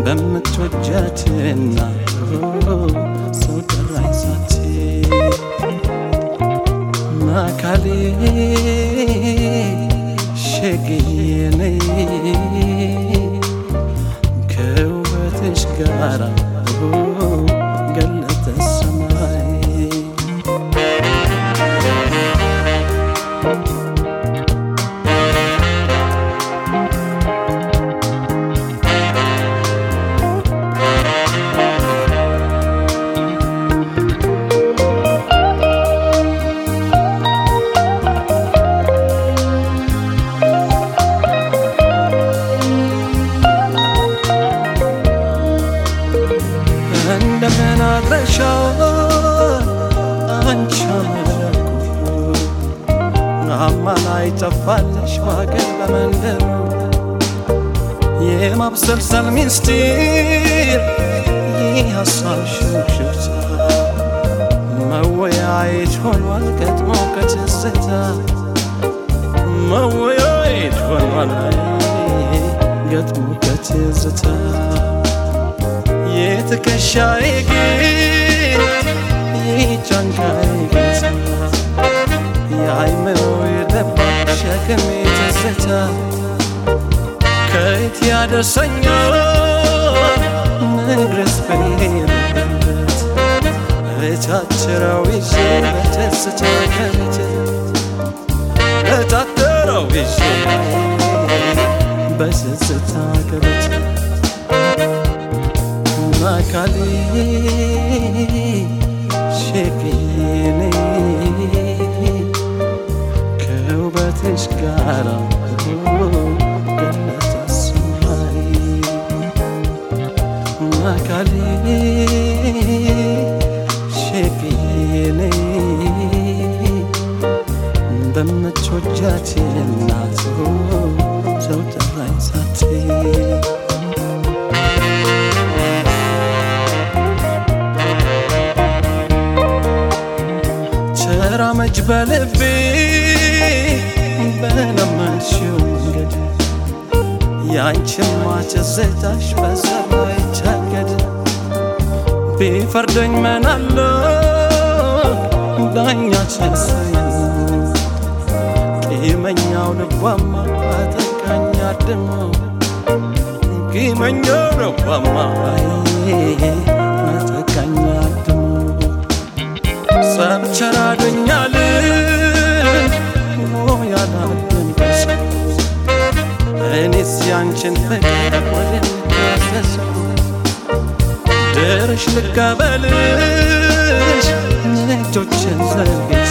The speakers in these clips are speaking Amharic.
በምትወጃት እናት ሰው ጠራኝ ሳት አካሌ ሸግዬ ነይ ከውበትሽ ጋራ ገለጠ ሰማይ እንደምን አድረሻል አንቺ መለኩ አማላይ ጠፋለሽ ባገር በመንደሩ የማብሰልሰል ሚስጢር ይህ ሀሳብ ሽብሽብታ መወያየት ሆኗል ገጥሞ ከትዝታ መወያየት ሆኗል ገጥሞ ከትዝታ የትከሻዬ ጌጥ የጫንቃዬ ጌታ የአይምሮ የደባቅ ሸክሜ ትዝታ ከየት ያደርሰኛል ንግረስ በሄድበት እታትረው ይዤ በትዝታ ከቤት እታትረው ይዤ በትዝታ ከቤት አካሌ ሸግዬ ከውበትሽ ጋራ ገለጠ ሰማይ አካሌ ሸግዬ በምትወጃት እናት ሰው ጠራኝ ሳትይ ተራመጅ በልቤ በለመድሽው መንገድ ያንቺማ ትዝታሽ በሰባ ይታገድ ቢፈርደኝ መናለ ዳኛ ተሰኝ ቂመኛው ልቧማ አጠቃኝ አድሞ ቂመኛው ልቧማ አጠቃኝ አድሞ ጸብቸራ አዶኛል ያላደንቀስ እኔስ ያንቺን ፍቅር ወደሚታሰሰው ድርሽ ልቀበልሽ እጆችን ዘርግቼ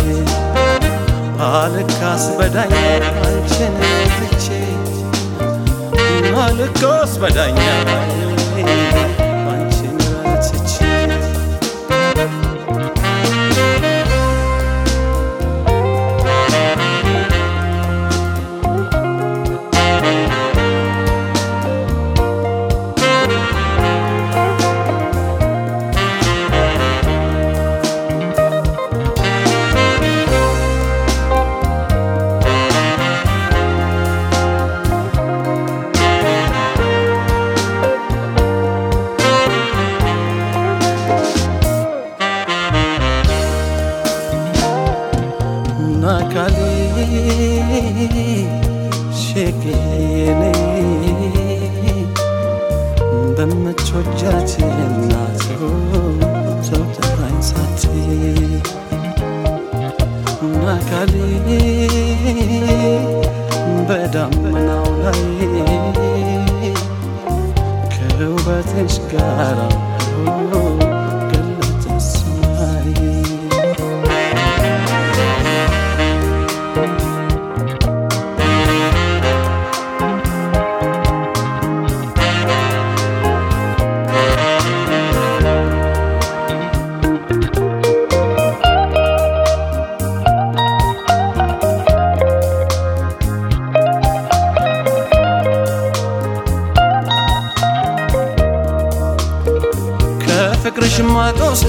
አልካስ በዳኛ አንቺን ትቼ አልካስ በዳኛ አንቺን ረትቼ አካሌ ሸግዬ በምትወጃት እናት ሰው ጠራኝ ሳትይ አካሌ በዳመናው ላይ ከውበትሽ ጋራ ገለጠ ሰማይ ከፍቅርሽ ማቅ ወስዶ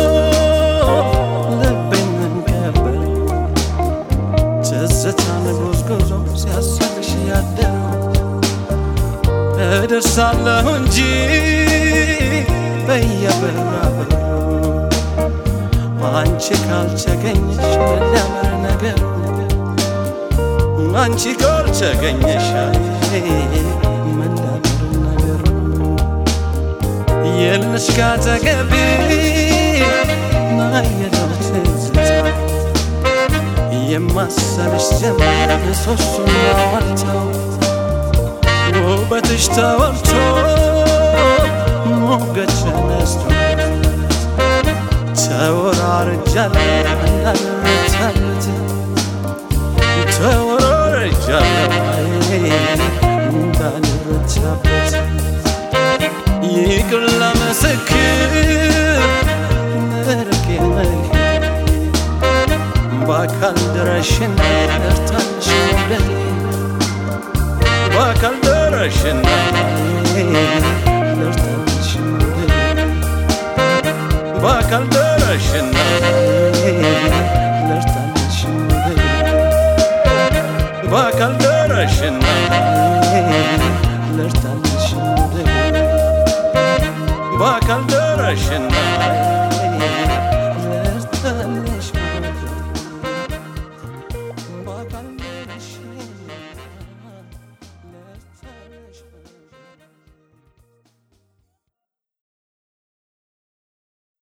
ልቤን መንቀበል ትዝታን ጎዝጉዞ ሲያስብሽ ያደረው እደርሳለሁ እንጂ በየበራበሩ አንቺ ካልተገኘሽ መዳመር ነገር አንቺ ካልተገኘሽ መዳመር ነገር የለሽ ካጠገቤ ናየለው ትዝታ የማሰብሽ ጀመር ሶስቱን ዋልተው ውበትሽ ተወርቶ ሞገድ ተነስቶለት ተወራርጃለሁ እንዳልረታበት ተወራርጃለሁ እንዳልረታበት ይቅር ለመሰክር መርቄ መልክ በአካል ድረሽና እርታንሽ መውደድ በአካል ድረሽና